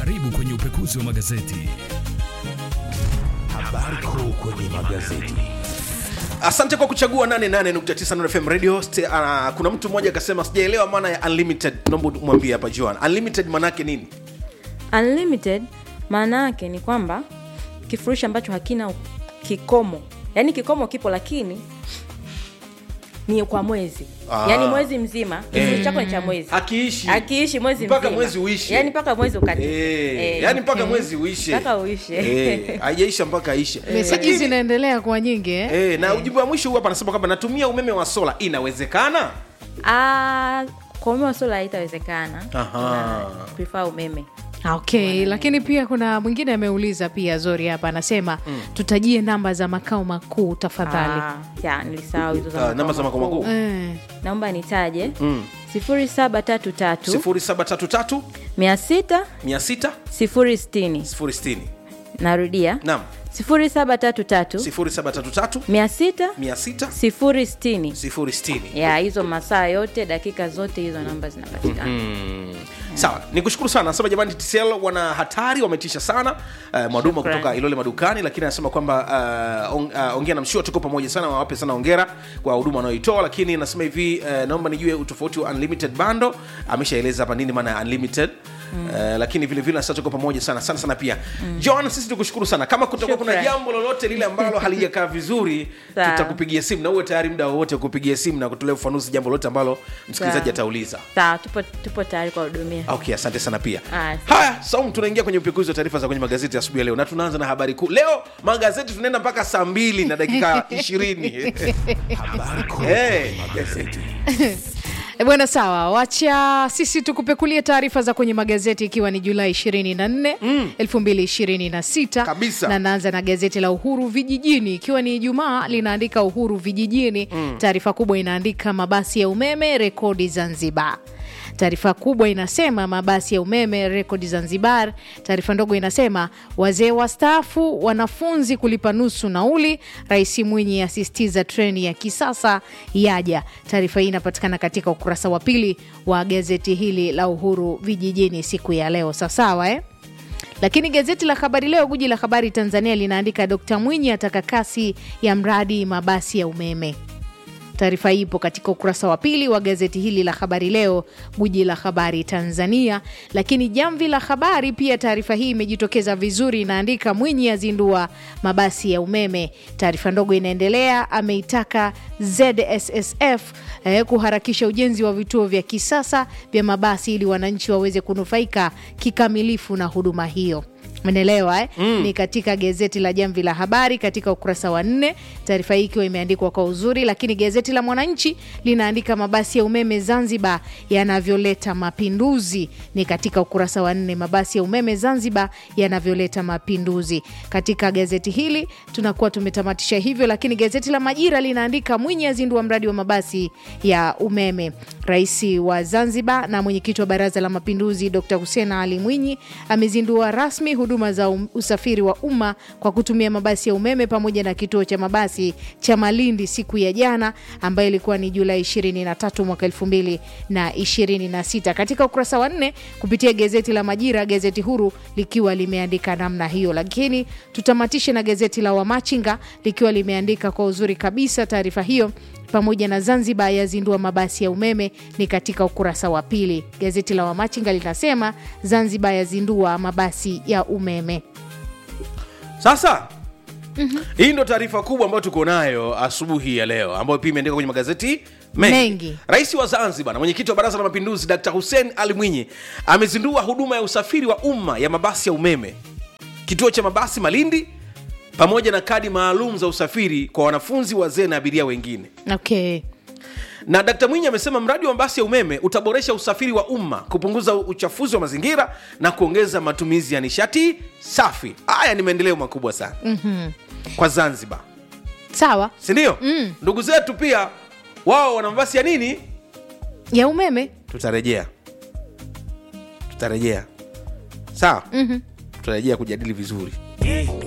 Karibu kwenye upekuzi wa magazeti. Habari kuu kwenye magazeti. asante kwa kuchagua 88.9 Nuru FM radio Ste, uh, kuna mtu mmoja akasema sijaelewa maana ya unlimited naomba mwambie hapa Joan unlimited manake nini unlimited maana yake ni kwamba kifurushi ambacho hakina kikomo yaani kikomo kipo lakini ni kwa mwezi Ah. yaani mwezi mzima kifurushi chako ni cha mwezi Hakiishi. akiishi mwezi Mpaka mzima. mwezi uishe. yaani mpaka mwezi ukati Eh, yani mpaka mwezi uishe mpaka uishe Eh, haijaisha mpaka aishe meseji zinaendelea kuwa nyingi eh? Eh, na ujumbe wa mwisho huu hapa anasema kwamba natumia umeme wa sola inawezekana Ah, kwa umeme wa sola haitawezekana Aha. Na prefer umeme okay lakini pia kuna mwingine ameuliza pia zori hapa anasema tutajie namba za makao makuu tafadhali Ah, ya nilisahau hizo za Ah, makao namba za makao makuu. makuu eh. naomba nitaje sifuri saba tatu tatu 0733 mia sita 600 sifuri sitini 060 narudia naam sifuri saba tatu tatu 0733 mia sita 600 sifuri sitini 060 ya hizo masaa yote dakika zote hizo namba zinapatikana sawa ni kushukuru sana anasema jamani tcl wana hatari wametisha sana uh, mwaduma Shukrani. kutoka ilole madukani lakini anasema kwamba uh, on, uh, ongea na mshua tuko pamoja sana wawape sana ongera kwa huduma wanaoitoa lakini anasema hivi uh, naomba nijue utofauti wa unlimited bando ameshaeleza hapa nini maana ya unlimited mm. uh, lakini vile vile sasa tuko pamoja sana sana sana pia mm. john sisi tukushukuru sana kama kutakuwa kuna Shukrani. jambo lolote lile ambalo halijakaa vizuri Sawa. tutakupigia simu na uwe tayari muda wowote kupigia simu na kutolea ufanuzi jambo lolote ambalo msikilizaji Sawa. atauliza sawa tupo, tupo tayari kwa hudumia okay asante sana pia Ah, haya saum tunaingia kwenye upekuzi wa taarifa za kwenye magazeti asubuhi ya leo na tunaanza na habari kuu leo magazeti tunaenda mpaka saa mbili na dakika ishirini Habari kuu hey. kwenye magazeti. E bwana sawa wacha sisi tukupekulie taarifa za kwenye magazeti ikiwa ni julai 24 mm. 2026 Kabisa. na naanza na gazeti la uhuru vijijini ikiwa ni ijumaa linaandika uhuru vijijini mm. taarifa kubwa inaandika mabasi ya umeme rekodi zanzibar taarifa kubwa inasema mabasi ya umeme rekodi zanzibar taarifa ndogo inasema wazee wastaafu wanafunzi kulipa nusu nauli rais mwinyi asisitiza treni ya kisasa yaja taarifa hii inapatikana katika ukurasa wa pili wa gazeti hili la uhuru vijijini siku ya leo sawasawa eh? lakini gazeti la habari leo guji la habari tanzania linaandika dkt mwinyi ataka kasi ya mradi mabasi ya umeme taarifa hii ipo katika ukurasa wa pili wa gazeti hili la habari leo guji la habari tanzania lakini jamvi la habari pia taarifa hii imejitokeza vizuri inaandika mwinyi azindua mabasi ya umeme taarifa ndogo inaendelea ameitaka zssf eh, kuharakisha ujenzi wa vituo vya kisasa vya mabasi ili wananchi waweze kunufaika kikamilifu na huduma hiyo menelewa eh? mm. ni katika gazeti la jamvi la habari katika ukurasa wa nne taarifa hii ikiwa imeandikwa kwa uzuri lakini gazeti la mwananchi linaandika mabasi ya umeme zanzibar yanavyoleta mapinduzi ni katika ukurasa wa nne mabasi ya umeme zanzibar yanavyoleta mapinduzi katika gazeti hili tunakuwa tumetamatisha hivyo lakini gazeti la majira linaandika mwinyi azindua mradi wa mabasi ya umeme rais wa zanzibar na mwenyekiti wa baraza la mapinduzi dr hussein ali mwinyi amezindua rasmi huduma za um, usafiri wa umma kwa kutumia mabasi ya umeme pamoja na kituo cha mabasi cha malindi siku ya jana ambayo ilikuwa ni julai 23 mwaka 2026 katika ukurasa wa nne kupitia gazeti la majira gazeti huru likiwa limeandika namna hiyo lakini tutamatishe na gazeti la wamachinga likiwa limeandika kwa uzuri kabisa taarifa hiyo pamoja na zanzibar yazindua mabasi ya umeme ni katika ukurasa wa pili gazeti la wamachinga linasema zanzibar yazindua mabasi ya umeme sasa hii ndo taarifa kubwa ambayo tuko nayo asubuhi ya leo ambayo pia imeandikwa kwenye magazeti mengi. Mengi. rais wa zanzibar na mwenyekiti wa baraza la mapinduzi dr hussein ali mwinyi amezindua huduma ya usafiri wa umma ya mabasi ya umeme kituo cha mabasi malindi pamoja na kadi maalum za usafiri kwa wanafunzi wazee na abiria wengine okay na dkt mwinyi amesema mradi wa mabasi ya umeme utaboresha usafiri wa umma kupunguza uchafuzi wa mazingira na kuongeza matumizi ya nishati safi haya ni maendeleo makubwa sana mm-hmm. kwa zanzibar sawa sindio mm. ndugu zetu pia wao wana mabasi ya nini ya umeme tutarejea tutarejea sawa mm-hmm. tutarejea kujadili vizuri